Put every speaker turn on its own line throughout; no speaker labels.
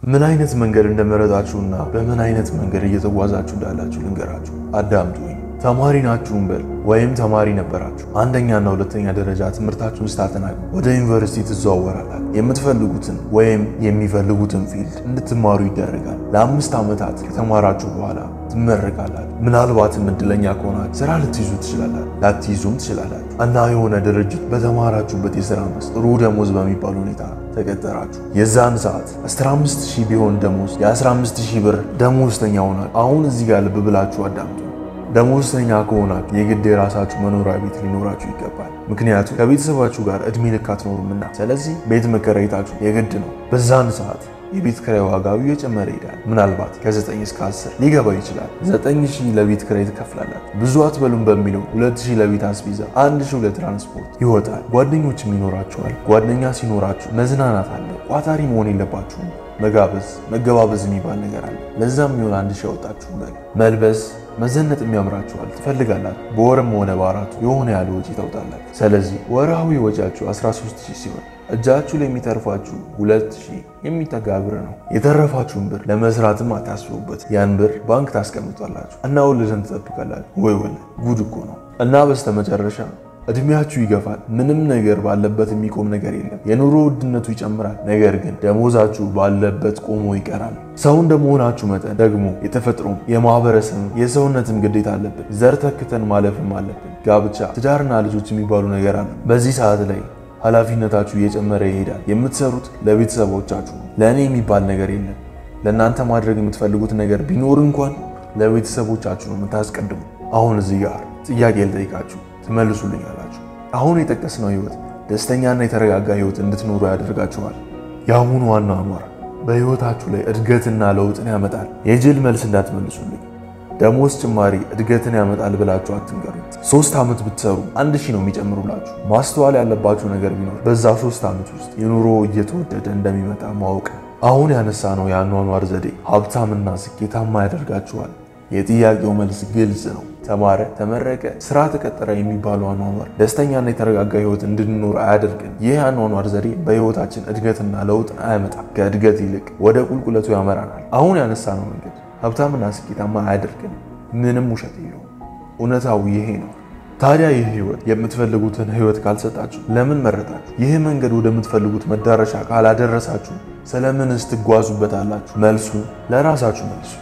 ምን አይነት መንገድ እንደመረጣችሁና በምን አይነት መንገድ እየተጓዛችሁ እንዳላችሁ ልንገራችሁ። አዳምጡኝ። ተማሪ ናችሁን በል ወይም ተማሪ ነበራችሁ። አንደኛና ሁለተኛ ደረጃ ትምህርታችሁን ስታጠናቁ ወደ ዩኒቨርሲቲ ትዘዋወራላችሁ። የምትፈልጉትን ወይም የሚፈልጉትን ፊልድ እንድትማሩ ይደረጋል። ለአምስት ዓመታት ከተማራችሁ በኋላ ትመረቃላችሁ። ምናልባትም እድለኛ ከሆናችሁ ስራ ልትይዙ ትችላላችሁ፣ ላትይዙም ትችላላችሁ እና የሆነ ድርጅት በተማራችሁበት የስራ መስክ ጥሩ ደሞዝ በሚባል ሁኔታ ተቀጠራችሁ። የዛን ሰዓት 15 ሺህ ቢሆን ደሞዝ የ15 ሺህ ብር ደሞዝተኛ ሆናችሁ። አሁን እዚህ ጋር ልብ ብላችሁ አዳምጡ። ደሞዝተኛ ከሆናችሁ የግድ የራሳችሁ መኖሪያ ቤት ሊኖራችሁ ይገባል። ምክንያቱም ከቤተሰባችሁ ጋር እድሜ ልክ አትኖሩምና። ስለዚህ ቤት መከራየታችሁ የግድ ነው። በዛን ሰዓት የቤት ክራይ ዋጋው እየጨመረ ይሄዳል። ምናልባት ከ9 እስከ 10 ሊገባ ይችላል። 9000 ለቤት ክራይ ትከፍላላችሁ። ብዙ አትበሉም በሚለው 2000 ለቤት አስቤዛ፣ 1000 ለትራንስፖርት ይወጣል። ጓደኞችም ይኖራችኋል። ጓደኛ ሲኖራችሁ መዝናናት አለ። ቋታሪ መሆን የለባችሁም። መጋበዝ፣ መገባበዝ የሚባል ነገር አለ። ለዛም የሚሆን አንድ ሺህ ያወጣችሁ በል መልበስ መዘነጥ የሚያምራችኋል ትፈልጋላችሁ። በወርም ሆነ በአራቱ የሆነ ያለ ወጪ ታውጣላችሁ። ስለዚህ ወርሃዊ ወጪያችሁ 13000 ሲሆን እጃችሁ ላይ የሚተርፋችሁ 2000 የሚጠጋ ብር ነው። የተረፋችሁን ብር ለመስራትም አታስቡበት። ያን ብር ባንክ ታስቀምጧላችሁ እና ወለድን ትጠብቃላችሁ። ወይ ወለድ ጉድ እኮ ነው። እና በስተመጨረሻ እድሜያችሁ ይገፋል። ምንም ነገር ባለበት የሚቆም ነገር የለም። የኑሮ ውድነቱ ይጨምራል። ነገር ግን ደሞዛችሁ ባለበት ቆሞ ይቀራል። ሰው እንደመሆናችሁ መጠን ደግሞ የተፈጥሮም የማህበረሰብም የሰውነትም ግዴታ አለብን። ዘር ተክተን ማለፍም አለብን። ጋብቻ፣ ትዳርና ልጆች የሚባሉ ነገር አለ። በዚህ ሰዓት ላይ ኃላፊነታችሁ እየጨመረ ይሄዳል። የምትሰሩት ለቤተሰቦቻችሁ ነው። ለእኔ የሚባል ነገር የለም። ለእናንተ ማድረግ የምትፈልጉት ነገር ቢኖር እንኳን ለቤተሰቦቻችሁ ነው የምታስቀድሙ። አሁን እዚህ ጋር ጥያቄ ልጠይቃችሁ ትመልሱልኝ አላችሁ። አሁን የጠቀስነው ህይወት ደስተኛና የተረጋጋ ህይወት እንድትኖሩ ያደርጋችኋል። የአሁኑ ዋና አኗር በህይወታችሁ ላይ እድገትና ለውጥን ያመጣል። የጅል መልስ እንዳትመልሱልኝ። ደሞዝ ጭማሪ እድገትን ያመጣል ብላችሁ አትንገሩ። ሶስት ዓመት ብትሰሩ አንድ ሺህ ነው የሚጨምሩላችሁ። ማስተዋል ያለባችሁ ነገር ቢኖር በዛ ሶስት ዓመት ውስጥ የኑሮ እየተወደደ እንደሚመጣ ማወቅ። አሁን ያነሳ ነው የአኗኗር ዘዴ ሀብታምና ስኬታማ ያደርጋችኋል። የጥያቄው መልስ ግልጽ ነው። ተማረ፣ ተመረቀ፣ ስራ ተቀጠረ የሚባለው አኗኗር ደስተኛና የተረጋጋ ህይወት እንድንኖር አያደርግን። ይህ አኗኗር ዘዴ በህይወታችን እድገትና ለውጥን አያመጣም። ከእድገት ይልቅ ወደ ቁልቁለቱ ያመራናል። አሁን ያነሳነው መንገድ ሀብታምና ስኬታማ አያደርግን። ምንም ውሸት የለውም። እውነታው ይሄ ነው። ታዲያ ይህ ህይወት የምትፈልጉትን ህይወት ካልሰጣችሁ ለምን መረጣችሁ? ይህ መንገድ ወደምትፈልጉት መዳረሻ ካላደረሳችሁ ስለምንስ ትጓዙበታላችሁ? መልሱ ለራሳችሁ መልሱ።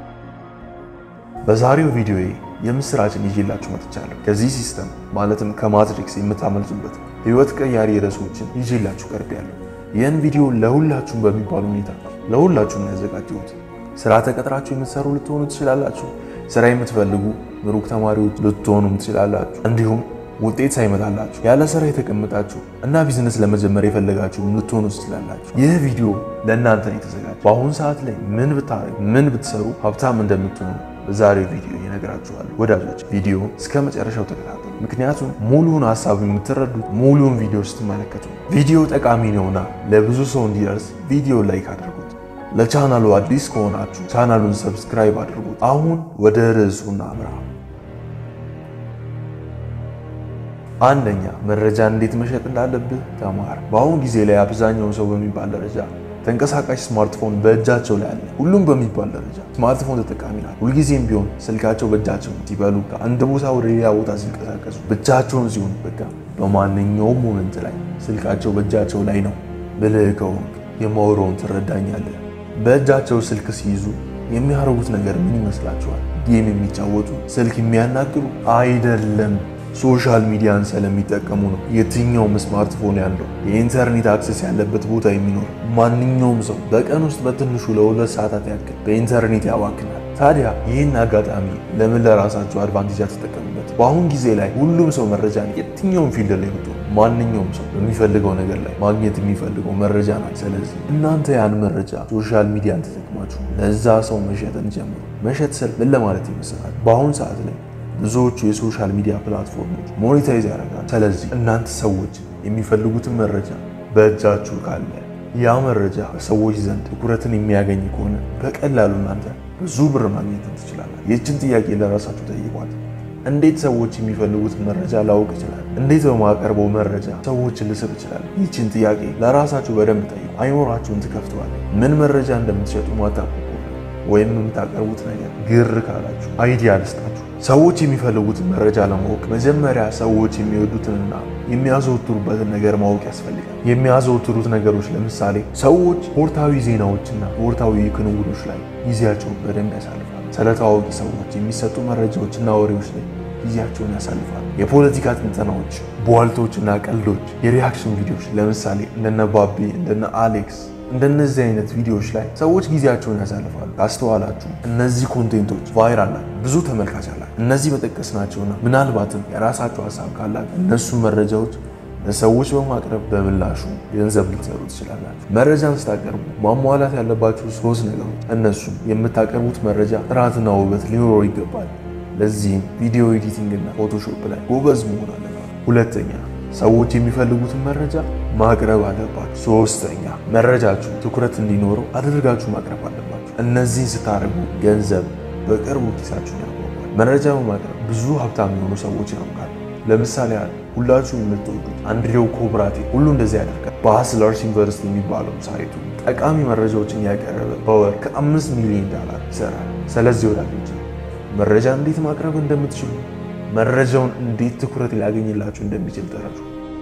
በዛሬው ቪዲዮ የምስራችን ይዤላችሁ መጥቻለሁ። ከዚህ ሲስተም ማለትም ከማትሪክስ የምታመልጡበት ህይወት ቀያሪ ርዕሶችን ይዤላችሁ ቀርቤያለሁ። ይህን ቪዲዮ ለሁላችሁም በሚባል ሁኔታ ለሁላችሁም ነው ያዘጋጀሁት። ስራ ተቀጥራችሁ የምትሰሩ ልትሆኑ ትችላላችሁ። ስራ የምትፈልጉ ምሩቅ ተማሪዎች ልትሆኑም ትችላላችሁ። እንዲሁም ውጤት ሳይመጣላችሁ ያለ ስራ የተቀመጣችሁ እና ቢዝነስ ለመጀመር የፈለጋችሁ ልትሆኑ ትችላላችሁ። ይህ ቪዲዮ ለእናንተ ነው የተዘጋጀ። በአሁኑ ሰዓት ላይ ምን ብታረጉ ምን ብትሰሩ ሀብታም እንደምትሆኑ በዛሬው ቪዲዮ ይነግራችኋል። ወዳጆች ቪዲዮ እስከ መጨረሻው ተከታተሉ። ምክንያቱም ሙሉውን ሀሳብ የምትረዱት ሙሉውን ቪዲዮ ስትመለከቱ። ቪዲዮ ጠቃሚ ነውና ለብዙ ሰው እንዲደርስ ቪዲዮ ላይክ አድርጉት። ለቻናሉ አዲስ ከሆናችሁ ቻናሉን ሰብስክራይብ አድርጉት። አሁን ወደ ርዕሱ እናምራ። አንደኛ መረጃ እንዴት መሸጥ እንዳለብህ ተማር። በአሁኑ ጊዜ ላይ አብዛኛው ሰው በሚባል ደረጃ ተንቀሳቃሽ ስማርትፎን በእጃቸው ላይ አለ። ሁሉም በሚባል ደረጃ ስማርትፎን ተጠቃሚ ናቸው። ሁልጊዜም ቢሆን ስልካቸው በእጃቸው ሲበሉ፣ ከአንድ ቦታ ወደ ሌላ ቦታ ሲንቀሳቀሱ፣ ብቻቸውን ሲሆን፣ በቃ በማንኛውም ሞመንት ላይ ስልካቸው በእጃቸው ላይ ነው። ብልህ ከሆንክ የማወራውን ትረዳኛለህ። በእጃቸው ስልክ ሲይዙ የሚያደርጉት ነገር ምን ይመስላችኋል? ጌም የሚጫወቱ ስልክ የሚያናግሩ አይደለም። ሶሻል ሚዲያን ስለሚጠቀሙ ነው። የትኛውም ስማርትፎን ያለው የኢንተርኔት አክሰስ ያለበት ቦታ የሚኖር ማንኛውም ሰው በቀን ውስጥ በትንሹ ለሁለት ሰዓታት ያክል በኢንተርኔት ያባክናል። ታዲያ ይህን አጋጣሚ ለምን ለራሳቸው አድቫንቴጅ አትጠቀሙበት? በአሁን ጊዜ ላይ ሁሉም ሰው መረጃን የትኛውም ፊልድ ላይ ወጡ ማንኛውም ሰው በሚፈልገው ነገር ላይ ማግኘት የሚፈልገው መረጃ ነው። ስለዚህ እናንተ ያን መረጃ ሶሻል ሚዲያን ተጠቅማችሁ ለዛ ሰው መሸጥን ጀምሩ። መሸጥ ስል ምን ለማለት ይመስላል? በአሁን ሰዓት ላይ ብዙዎቹ የሶሻል ሚዲያ ፕላትፎርሞች ሞኔታይዝ ያደርጋሉ። ስለዚህ እናንተ ሰዎች የሚፈልጉትን መረጃ በእጃችሁ ካለ ያ መረጃ በሰዎች ዘንድ ትኩረትን የሚያገኝ ከሆነ በቀላሉ እናንተ ብዙ ብር ማግኘት ትችላላችሁ። ይህችን ጥያቄ ለራሳችሁ ጠይቋት። እንዴት ሰዎች የሚፈልጉትን መረጃ ላውቅ ይችላል? እንዴት በማቀርበው መረጃ ሰዎችን ልስብ ይችላል? ይህችን ጥያቄ ለራሳችሁ በደንብ ጠይቁ። አይምሯችሁን ትከፍተዋል። ምን መረጃ እንደምትሸጡ ማታውቁ ወይም የምታቀርቡት ነገር ግር ካላችሁ አይዲያ ልስጣችሁ። ሰዎች የሚፈልጉትን መረጃ ለማወቅ መጀመሪያ ሰዎች የሚወዱትንና የሚያዘወትሩበትን ነገር ማወቅ ያስፈልጋል። የሚያዘወትሩት ነገሮች ለምሳሌ ሰዎች ስፖርታዊ ዜናዎችና ስፖርታዊ ክንውኖች ላይ ጊዜያቸውን በደንብ ያሳልፋሉ። ስለ ታዋቂ ሰዎች የሚሰጡ መረጃዎችና ወሬዎች ላይ ጊዜያቸውን ያሳልፋሉ። የፖለቲካ ትንተናዎች፣ ቧልቶችና ቀልዶች፣ የሪያክሽን ቪዲዮዎች ለምሳሌ እንደነ ባቢ እንደነ አሌክስ እንደነዚህ አይነት ቪዲዮዎች ላይ ሰዎች ጊዜያቸውን ያሳልፋሉ። ካስተዋላችሁ እነዚህ ኮንቴንቶች ቫይራል ናቸው፣ ብዙ ተመልካች አላቸው። እነዚህ መጠቀስ ናቸውና ምናልባትም የራሳቸው ሀሳብ ካላችሁ እነሱ መረጃዎች ለሰዎች በማቅረብ በምላሹ ገንዘብ ልትሰሩ ትችላላችሁ። መረጃን ስታቀርቡ ማሟላት ያለባችሁ ሶስት ነገሮች፣ እነሱም የምታቀርቡት መረጃ ጥራትና ውበት ሊኖረው ይገባል። ለዚህም ቪዲዮ ኤዲቲንግ እና ፎቶሾፕ ላይ ጎበዝ መሆን አለባችሁ። ሁለተኛ ሰዎች የሚፈልጉትን መረጃ ማቅረብ አለባችሁ። ሶስተኛ መረጃችሁ ትኩረት እንዲኖረው አድርጋችሁ ማቅረብ አለባችሁ። እነዚህን ስታደርጉ ገንዘብ በቅርቡ ኪሳችሁን ያጓጓል። መረጃ በማቅረብ ብዙ ሀብታም የሆኑ ሰዎች ያውቃሉ። ለምሳሌ ያህል ሁላችሁ የምትወዱት አንድሬው ኮብራቴ ሁሉ እንደዚህ ያደርጋል። በሀስለርስ ዩኒቨርሲቲ የሚባለው ሳይቱ ጠቃሚ መረጃዎችን ያቀረበ በወር ከአምስት ሚሊዮን ዶላር ይሰራል። ስለዚህ ወዳጆች መረጃ እንዴት ማቅረብ እንደምትችሉ መረጃውን እንዴት ትኩረት ሊያገኝላችሁ እንደሚችል ተረዱ።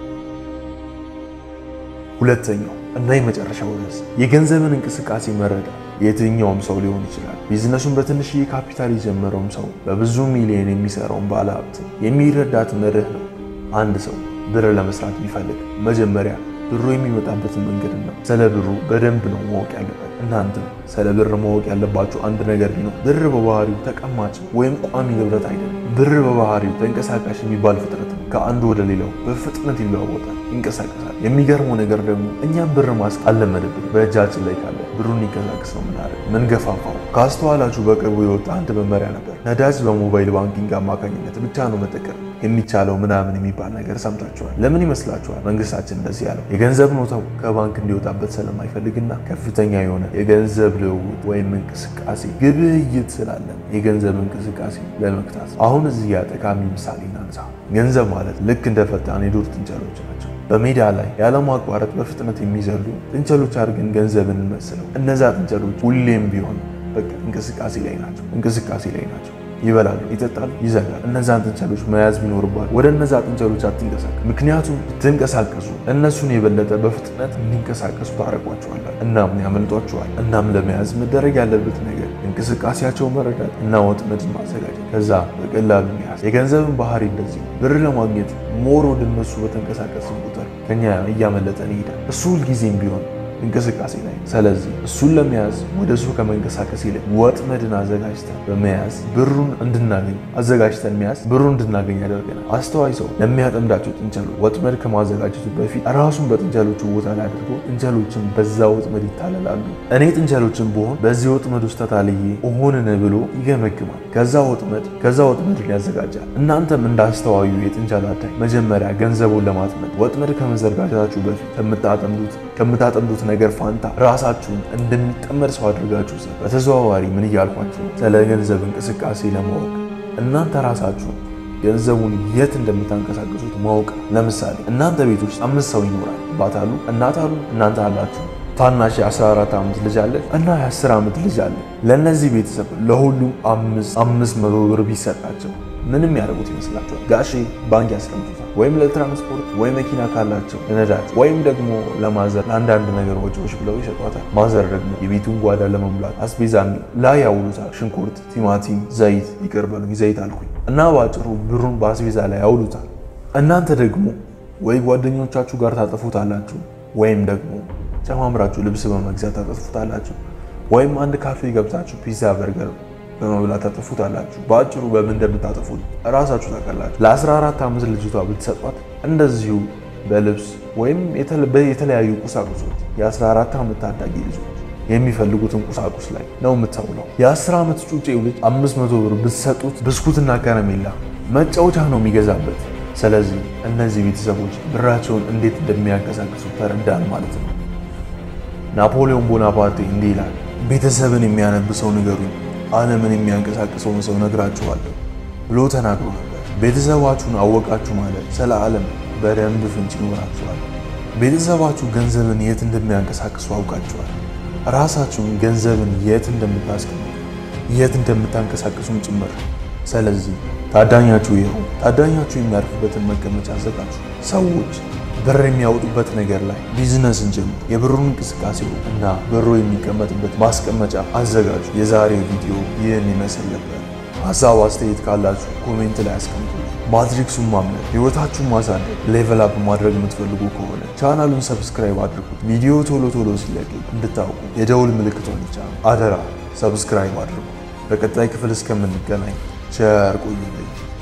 ሁለተኛው እና የመጨረሻው ርዕስ የገንዘብን እንቅስቃሴ መረዳት። የትኛውም ሰው ሊሆን ይችላል። ቢዝነሱን በትንሽዬ ካፒታል የጀመረውም ሰው በብዙ ሚሊዮን የሚሰራውን ባለሀብት የሚረዳት መርህ ነው። አንድ ሰው ብር ለመስራት ቢፈልግ መጀመሪያ ብሩ የሚመጣበትን መንገድና ስለ ብሩ በደንብ ነው ማወቅ ያለበት። እናንተም ስለ ብር ማወቅ ያለባችሁ አንድ ነገር ቢኖር ብር በባህሪው ተቀማጭ ወይም ቋሚ ንብረት አይደለም። ብር በባህሪው ተንቀሳቃሽ የሚባል ፍጥረት ነው። ከአንዱ ወደ ሌላው በፍጥነት ይለዋወጣል፣ ይንቀሳቀሳል። የሚገርመው ነገር ደግሞ እኛም ብር ማስቀ አለመደብን በእጃችን ላይ ካለ ብሩን ይንቀሳቀስ ነው ምናደርግ ምንገፋፋው። ካስተዋላችሁ በቅርቡ የወጣ አንድ መመሪያ ነበር። ነዳጅ በሞባይል ባንኪንግ አማካኝነት ብቻ ነው መጠቀም የሚቻለው ምናምን የሚባል ነገር ሰምታችኋል። ለምን ይመስላችኋል መንግስታችን እንደዚህ ያለው? የገንዘብ ኖታው ከባንክ እንዲወጣበት ስለማይፈልግና ከፍተኛ የሆነ የገንዘብ ልውውጥ ወይም እንቅስቃሴ ግብይት ስላለን የገንዘብ እንቅስቃሴ ለመግታት። አሁን እዚህ ያ ጠቃሚ ምሳሌ እናንሳ። ገንዘብ ማለት ልክ እንደ ፈጣን የዱር ጥንቸሎች ናቸው። በሜዳ ላይ ያለማቋረጥ በፍጥነት የሚዘሉ ጥንቸሎች አድርገን ገንዘብን እንመስለው። እነዛ ጥንቸሎች ሁሌም ቢሆን በቃ እንቅስቃሴ ላይ ናቸው፣ እንቅስቃሴ ላይ ናቸው። ይበላሉ፣ ይጠጣሉ፣ ይዘጋሉ። እነዛን ጥንቸሎች መያዝ ቢኖርባል ወደ እነዛ ጥንቸሎች አትንቀሳቀሱ። ምክንያቱም ብትንቀሳቀሱ እነሱን የበለጠ በፍጥነት እንዲንቀሳቀሱ ታደርጓቸዋላል፣ እናም ያመልጧቸዋል። እናም ለመያዝ መደረግ ያለበት ነገር እንቅስቃሴያቸው መረዳት እና ወጥመድን ማዘጋጀት፣ ከዛ በቀላሉ መያዝ። የገንዘብን ባህሪ እንደዚህ ነው። ብር ለማግኘት ሞር ወደ እነሱ በተንቀሳቀስን ቁጥር ከኛ እያመለጠን ይሄዳል። እሱ ሁልጊዜም ቢሆን እንቅስቃሴ ላይ። ስለዚህ እሱን ለመያዝ ወደ እሱ ከመንቀሳቀስ ይልቅ ወጥመድን አዘጋጅተን በመያዝ ብሩን እንድናገኝ አዘጋጅተን መያዝ ብሩን እንድናገኝ ያደርገናል። አስተዋይ ሰው ለሚያጠምዳቸው ጥንቸሎች ወጥመድ ከማዘጋጀቱ በፊት ራሱን በጥንቸሎቹ ቦታ ላይ አድርጎ ጥንቸሎችን በዛ ወጥመድ ይታለላሉ። እኔ ጥንቸሎችን ብሆን በዚህ ወጥመድ ውስጥ ተታልዬ እሆንን ብሎ ይገመግማል። ከዛ ወጥመድ ከዛ ወጥመድን ያዘጋጃል። እናንተም እንዳስተዋዩ የጥንቸል አዳኝ መጀመሪያ ገንዘቡን ለማጥመድ ወጥመድ ከመዘርጋጀታችሁ በፊት ከምታጠምዱት ከምታጠምዱት ነገር ፋንታ ራሳችሁን እንደሚጠመድ ሰው አድርጋችሁ ሰ በተዘዋዋሪ ምን እያልኳችሁ ስለ ገንዘብ እንቅስቃሴ ለማወቅ እናንተ ራሳችሁ ገንዘቡን የት እንደምታንቀሳቀሱት ማወቅ። ለምሳሌ እናንተ ቤት ውስጥ አምስት ሰው ይኖራል። አባት አሉ፣ እናት አሉ፣ እናንተ አላችሁ። ታናሽ የ14 ዓመት ልጅ አለ እና የ10 ዓመት ልጅ አለ። ለእነዚህ ቤተሰብ ለሁሉም አምስት መቶ ብር ቢሰጣቸው ምንም ያደርጉት ይመስላችኋል? ጋሼ ባንክ ያስቀምጡታል፣ ወይም ለትራንስፖርት ወይ መኪና ካላቸው ለነዳጅ፣ ወይም ደግሞ ለማዘር ለአንዳንድ ነገር ወጪዎች ብለው ይሰጧታል። ማዘር ደግሞ የቤቱን ጓዳ ለመሙላት አስቤዛን ላይ ያውሉታል። ሽንኩርት፣ ቲማቲም፣ ዘይት፣ ይቅር በሉኝ ዘይት አልኩኝ እና በአጭሩ ብሩን በአስቤዛ ላይ ያውሉታል። እናንተ ደግሞ ወይ ጓደኞቻችሁ ጋር ታጠፉታላችሁ፣ ወይም ደግሞ ጨማምራችሁ ልብስ በመግዛት ታጠፉታላችሁ፣ ወይም አንድ ካፌ ገብታችሁ ፒዛ በርገር በመብላት ታጠፉታላችሁ። በአጭሩ በምን እንደምታጠፉት እራሳችሁ ታውቃላችሁ። ለ14 ዓመት ልጅቷ ብትሰጧት እንደዚሁ በልብስ ወይም የተለያዩ ቁሳቁሶች የ14 ዓመት ታዳጊ ልጆች የሚፈልጉትን ቁሳቁስ ላይ ነው የምታውለው። የ10 ዓመት ጩጬው ልጅ 500 ብር ብትሰጡት ብስኩትና ከረሜላ መጫወቻ ነው የሚገዛበት። ስለዚህ እነዚህ ቤተሰቦች ብራቸውን እንዴት እንደሚያንቀሳቅሱ ተረዳን ማለት ነው። ናፖሊዮን ቦናፓርቴ እንዲህ ይላል፣ ቤተሰብን የሚያነብ ሰው ንገሩኝ ዓለምን የሚያንቀሳቅሰውን ሰው ነግራችኋለሁ ብሎ ተናግሮ ነበር። ቤተሰባችሁን አወቃችሁ ማለት ስለ ዓለም በደንብ ፍንጭ ይኖራችኋል። ቤተሰባችሁ ገንዘብን የት እንደሚያንቀሳቅሱ አውቃችኋል። ራሳችሁን ገንዘብን የት እንደምታስቀምጡ የት እንደምታንቀሳቅሱም ጭምር። ስለዚህ ታዳኛችሁ ይኸው። ታዳኛችሁ የሚያርፍበትን መቀመጫ አዘጋጁ። ሰዎች ብር የሚያወጡበት ነገር ላይ ቢዝነስን ጀምሩ። የብሩን እንቅስቃሴ እና ብሩ የሚቀመጥበት ማስቀመጫ አዘጋጁ። የዛሬው ቪዲዮ ይህን ይመስል ነበር። ሀሳብ አስተያየት ካላችሁ ኮሜንት ላይ አስቀምጡ። ማትሪክሱን ማምለክ፣ ህይወታችሁን ማሳደግ፣ ሌቨል አፕ ማድረግ የምትፈልጉ ከሆነ ቻናሉን ሰብስክራይብ አድርጉት። ቪዲዮ ቶሎ ቶሎ ሲለቅ እንድታውቁ የደውል ምልክቷን ይጫኑ። አደራ ሰብስክራይብ አድርጉ። በቀጣይ ክፍል እስከምንገናኝ ቸር ቆዩልኝ።